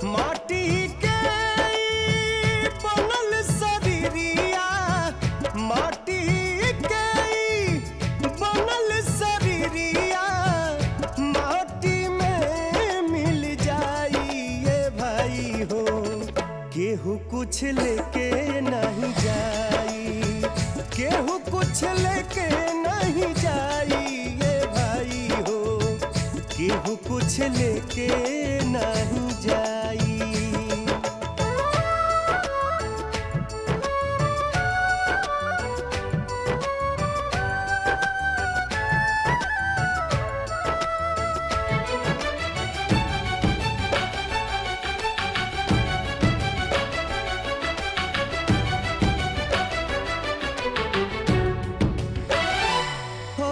माटी के ई बनल शरीरिया माटी के ई बनल शरीरिया माटी में मिल जाई ये भाई हो केहू कुछ लेके नहीं जाई केहू कुछ लेके नहीं जाई ये भाई हो केहू कुछ लेके नहीं जाई हो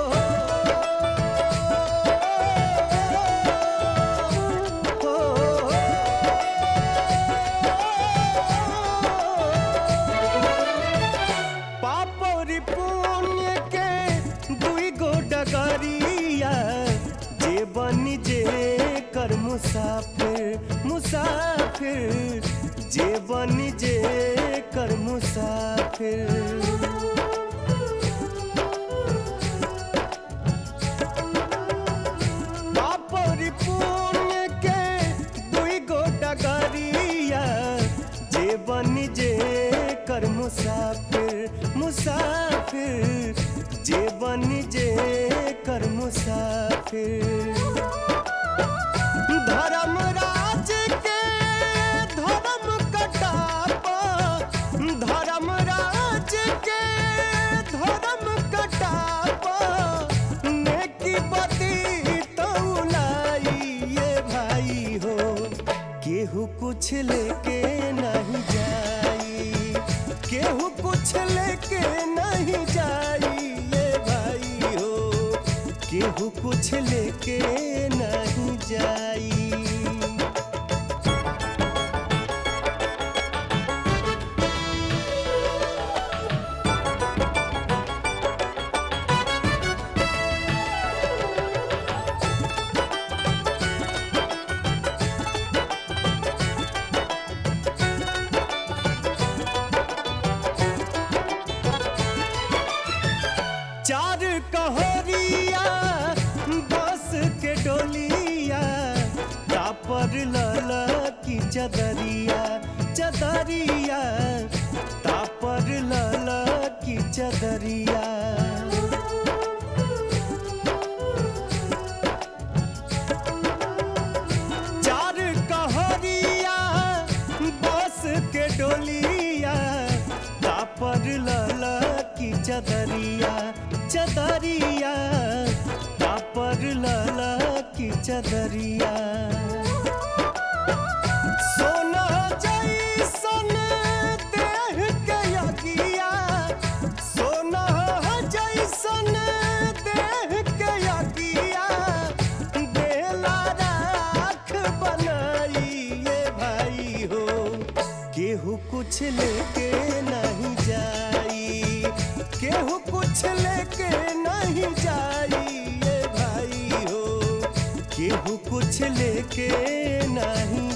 पापरी पुण्य के दुई गो डगरिया जे बनी जे कर मुसाफिर मुसाफिर जे बनी जे कर मुसाफिर पापरी पुण्य के दुई गो डगरिया जे बनी जे कर मुसाफिर मुसाफिर जे बनी जे कर मुसाफिर धर्मराज के धर्म कटापा धर्मराज के धर्म कटापा नेकी बदी तौलाई ये भाई हो केहू कुछ लेके नहीं जाई केहू कुछ लेके नहीं जाई ये भाई हो केहू कुछ लेके नहीं जाई चार कहोरिया बस के डोलिया तापर लल की चदरिया चदरिया तापर लल की चदरिया चार कहोरिया बस के डोलिया तापर लल की चदरिया चदरिया तापर लल की चदरिया सोना जैसन देह के यगिया सोना जैसन देह के यगिया देला राख बनाई ये भाई हो केहू कुछ लेके नहीं जाई केहू कुछ लेके नहीं जाई ये भाई हो केहू कुछ लेके नहीं